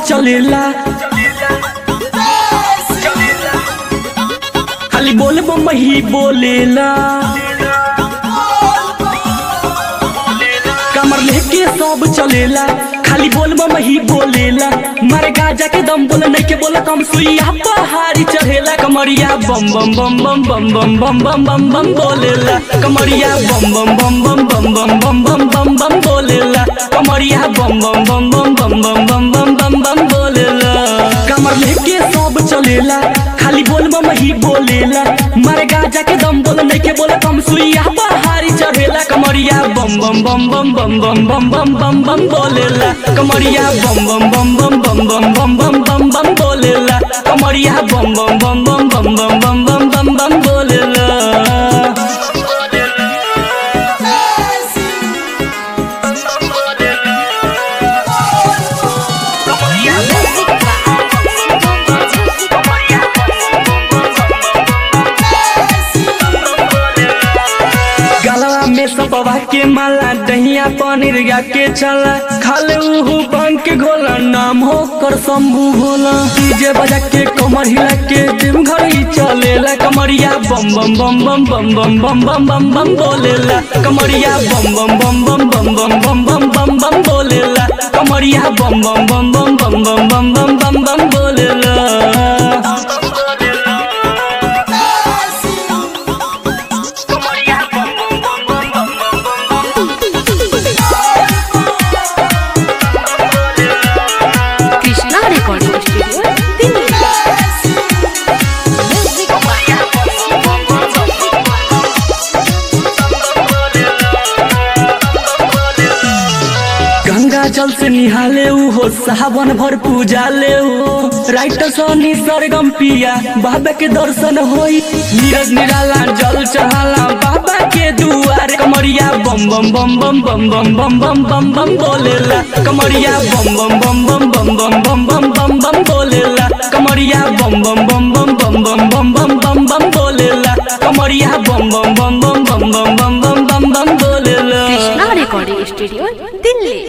चलेला खाली बोल बम ही बोलेला कमर लेके सब चलेला खाली बोल बम ही बोलेला मारे गाजा के दम बोल नहीं के बोला कम सुइया पहाड़ी चढ़ेला कमरिया बम बम बम बम बम बम बम बम बम बम बोलेला कमरिया बम बम बम बम बम बम बम बम बम बम बोलेला कमरिया बम बम बम बम बम बम बम बम बम बम बोलेला कमर लेके सब चलेला खाली बोल बम ही बोलेला मारे गाजा के दम बोल नहीं के बोला कम सुइया पहाड़ी चढ़ेला कमरिया बम बम बम बम बम बम बम बम बम बम बोलेला कमरिया बम बम बम बम बम बम बम बम बम बम बोलेला कमरिया बम बम बम बम बम बम बम बम बम बम बोलेला गलवा में सपवा के माला दहिया पनीर गा के चला खाले उहु बन के घोला नाम हो कर शंभू भोला डीजे बजा के कमर हिला के दिन घर ही चलेला कमरिया बम बम बम बम बम बम बम बम बम बम बोलेला कमरिया बम बम बम बम बम बम बम बम बम बम बोलेला कमरिया बम बम बम बम बम बम बम बम बम बम बोलेला कृष्णा रिकॉर्डिंग स्टूडियो दिल्ली गंगा जल से निहाले ऊ हो सावन भर पूजा ले हो राइटर सनी सरगम पिया बाबा के दर्शन होई नीरज निराला जल चढ़ाला बाबा के दुआरे कमरिया बम बम बम बम बम बम बम बम बम बम बोलेला कमरिया बम बम बम बम बम बम बम बम बम बम बोलेला कमरिया बम बम बम